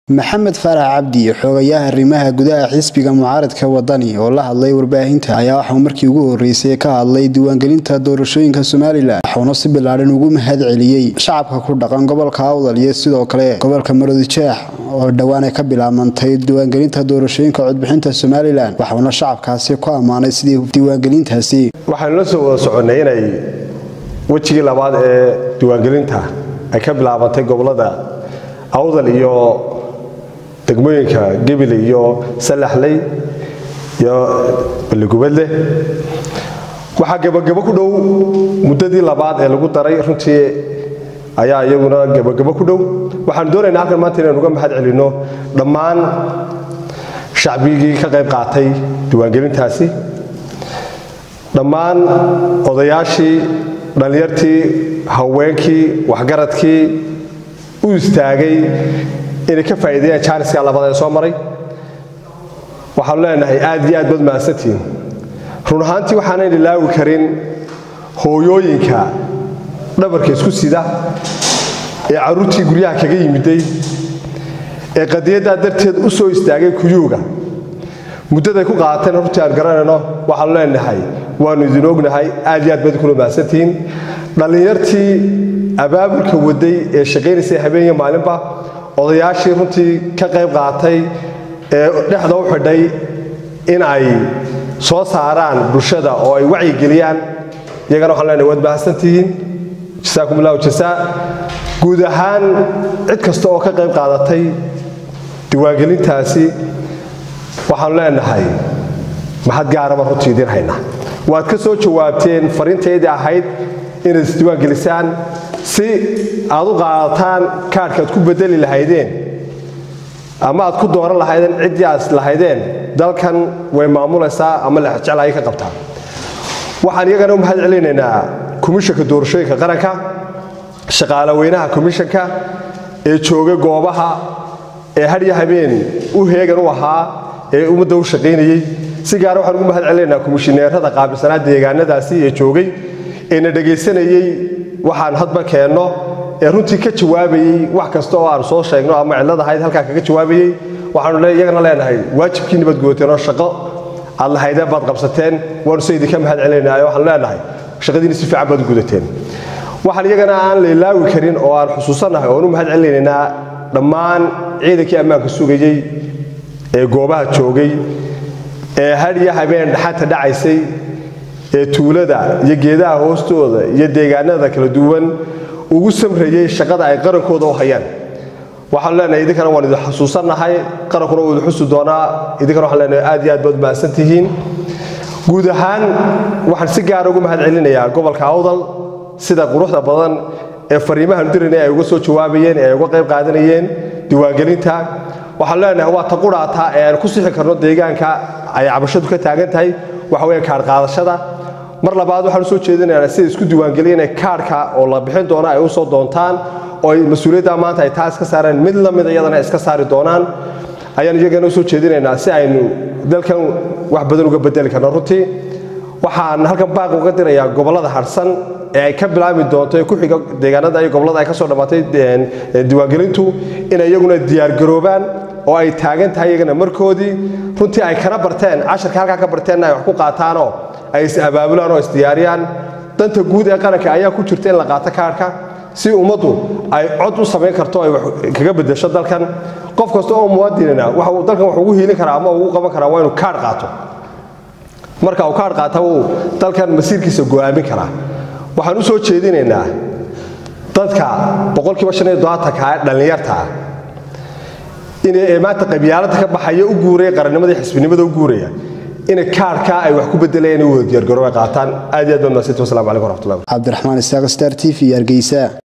maxamed faarax cabdi xoogayaha arrimaha gudaha xisbiga mucaaradka wadani oo la hadlay warbaahinta ayaa waxauu markii ugu horeysay ka hadlay diiwaangelinta doorashooyinka somalilan waxuuna si bilaadhan ugu mahad celiyey shacabka ku dhaqan gobolka awdal iyo sidoo kale gobolka maroodijeex oo dhowaan ay ka bilaabantay diiwaangelinta doorashooyinka codbixinta somalilan waxauna shacabkaasi ku ammaanay sidii diiwaangelintaasi waxaanu la soo wada soconnay inay wejigii labaad ee diiwaangelinta ay ka bilaabantay gobolada awdal iyo degmooyinka gebile iyo salaxley iyo balligubadleh waxaa gebagabo ku dhow muddadii labaad ee lagu daray runtii ayaa iyaguna gebagabo ku dhow waxaanu doonaynaa halkan maanta inaynu uga mahad celinno dhammaan shacbigii ka qayb qaatay diiwaangelintaasi dhammaan odayaashii dhallinyartii haweenkii waxgaradkii u istaagay inay ka faa'iideeyaan jaaniska labada ee soo maray waxaanu leenahay aad iyo aad baad mahadsantihiin run ahaantii waxaanan ilaawi karin hooyooyinka dhabarka isku sida ee carruurtii guryaha kaga yimiday ee qadiyaddaa darteed u soo istaagay kuyuuga muddaday ku qaateen runtii aan garanayno waxaanu leenahay waannu idin ognahay aad iyo aad baad kula mahadsantihiin dhallinyartii abaabulka waday ee shaqaynaysay habeeniyo maalinba odayaashii runtii ka qayb qaatay ee dhexda u xidhay in ay soo saaraan bulshada oo ay wacyigeliyaan iyagana waxaan leenahay waad mahadsantihiin jasaakum allahu jasaa guud ahaan cid kasta oo ka qayb qaadatay diiwaangelintaasi waxaanu leenahay maxad gaaraba runtii idiin haynaa waad ka soo jawaabteen fariintaydii ahayd inaad isdiiwaangelisaan si aad u qaadataan kaadhka aad ku bedeli lahaydeen ama aad ku dooran lahaydeen ciddii aad lahaydeen dalkan way maamulaysaa ama lexjeclaayay ka qabtaan waxaan iyagana u mahad celinaynaa komishanka doorashooyinka qaranka shaqaale weynaha komishanka ee jooga goobaha ee hadyo habeen u heegan u ahaa ee ummadda u shaqaynayey si gaara waxaan ugu mahad celinaynaa komishineerada qaabilsanaa deegaanadaasi ee joogay ee na dhegaysanayey waxaan hadba keenno ee runtii ka jawaabayey wax kasta oo aanu soo sheegno ama cillad ahayd halkaa kaga jawaabayey waxaanu iyagana leenahay waajibkiinni baad gudateen oo shaqo aad lahaydeen baad qabsateen waanu se idinka mahad celinaya waxaanu leenahay shaqadiinni si fiican baad gudateen waxaan iyagana aan la ilaawi karin oo aan xusuusannahay oon u mahad celinaynaa dhammaan ciidankii ammaanka sugayey ee goobaha joogay ee hadhiyo habeen dhaxanta dhacaysay ee tuulada iyo geedaha hoostooda iyo deegaanada kala duwan ugu samrayey shaqada ay qarankooda u hayaan waxaanu leenahay idinkana waan idin xusuusannahay qarankuna wuu idin xusi doonaa idinkana waxaan leenahay aad iyo aad baad mahadsan tihiin guud ahaan waxaan si gaara ugu mahad celinayaa gobolka awdal sida quruxda badan ee fariimahan dirinay ay uga soo jawaabayeen ee ay uga qayb qaadanayeen diiwaangelinta waxaan leenahay waa ta quraataa ee aan ku sixi karno deegaanka ay cabashadu ka taagan tahay waxa weeye kaadh qaadashada mar labaad waxaan usoo jeedinaynaa sida isku diiwaangeliya inay kaadhka oo la bixin doono ay u soo doontaan oo ay mas-uuliyadda maanta ay taa iska saareen mid la mid iyadana iska saari doonaan ayaan iyagana usoo jeedinaynaa si aynu dalkan wax badan uga bedeli karno runtii waxaan halkan baaq uga dirayaa gobollada harsan ee ay ka bilaabi doonto ee ku xiga deegaanada iyo gobollada ay ka soo dhammaatay diiwaangelintu inay iyaguna diyaargaroobaan oo ay taagan tahay iyagana markoodii runtii ay kana barteen casharka halkaa ka barteenna ay wax ku qaataanoo ay is abaabulaan oo isdiyaariyaan danta guud ee qaranka ayaa ku jirta in la qaato kaarhka si ummaddu ay cod u samayn karto ay wax kaga bedesho dalkan qof kasta oo muwaadinina waxa uu dalkan wax ugu hiilin karaa ama ugu qaban karaa waa inuu kaadh qaato marka uu kaadh qaata wuu dalkan masiirkiisa go'aamin karaa waxaan u soo jeedinaynaa dadka boqolkiiba shan iyo dodobaatanka ee dhallinyarta ah inay maanta qabyaalada ka baxaya u guuraya qarannimadii xisbinimada u guuraya inay kaarhka ay wax ku bedelayaan u wada diyaargarooba qaataan aad iyo aad baa mahadsantii wasalaamu calaykum waraxmatullahi cabdiraxmaan isaaq star t v hargeysa